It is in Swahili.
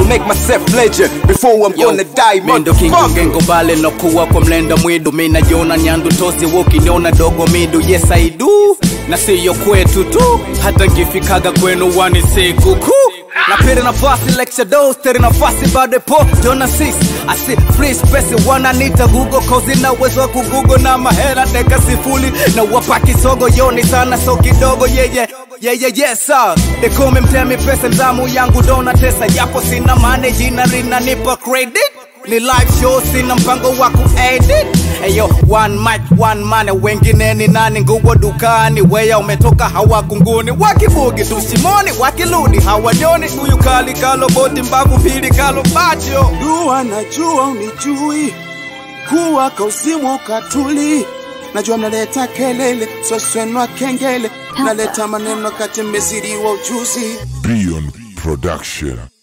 make myself legend before I'm gonna die mindo motherfucker kingengo bale nokuwa kwa mlenda mwidu minajiona nyandu tozi wokiniona dogo midu yes I do na siyo kwetu tu hata ngifikaga kwenu wani siku kuu napira nafasi lecture dos teri nafasi bado po jona sis asi free space wananita google kozi na uwezo wa kugugo na mahera teka sifuli na wapa kisogo yoni sana so kidogo yeye yeye yesa dekome mtemi pesa mzamu yangu dona tesa japo sina mane jina linanipa credit ni live show sina mpango wa kuedit Eyo, one mic, one money, wengine ni nani nguo dukani weya umetoka hawakunguni wakibugi tusimoni wakiludi hawajoni huyu kali kalo boti mbavu mbili kalo bacho dua najua unijui kuwa kausimu katuli najua mnaleta kelele swaswenwa kengele naleta maneno kati mmeziriwa ujuzi Beyond Production.